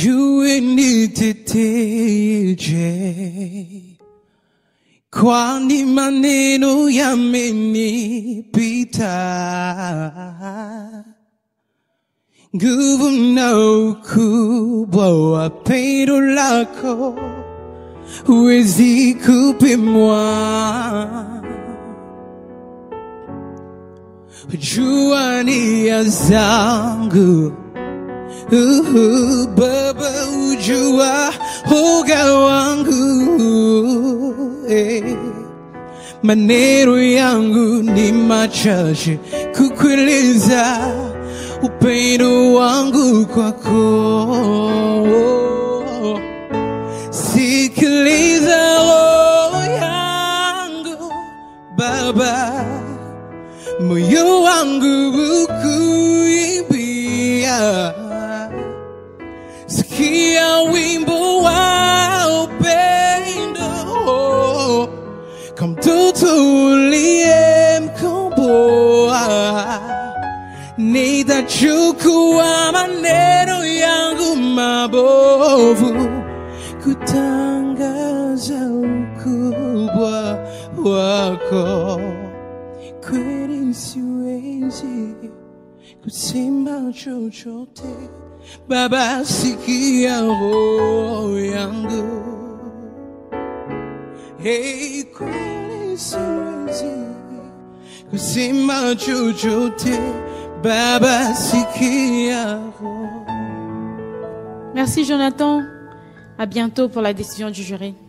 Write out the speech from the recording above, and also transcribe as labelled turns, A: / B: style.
A: ujue niteteje, kwani maneno yamenipita, nguvu na ukubwa wa pendo lako huwezi kupimwa. Jua nia zangu Uhu, Baba ujua uga wangu eh. Maneno yangu ni machache kukueleza upendo wangu kwako. Sikiliza roho yangu Baba, moyo wangu ukuimbia, sikia wimbo wa upendo kama mtoto uliyemkomboa. Nitachukua maneno yangu mabovu kutangaza ukubwa wako. Kweli siwezi kusema chochote, Baba, sikia roho yangu. Hey, kweli siwezi kusema chochote, Baba, sikia roho
B: Merci Jonathan. À bientôt pour la décision du jury.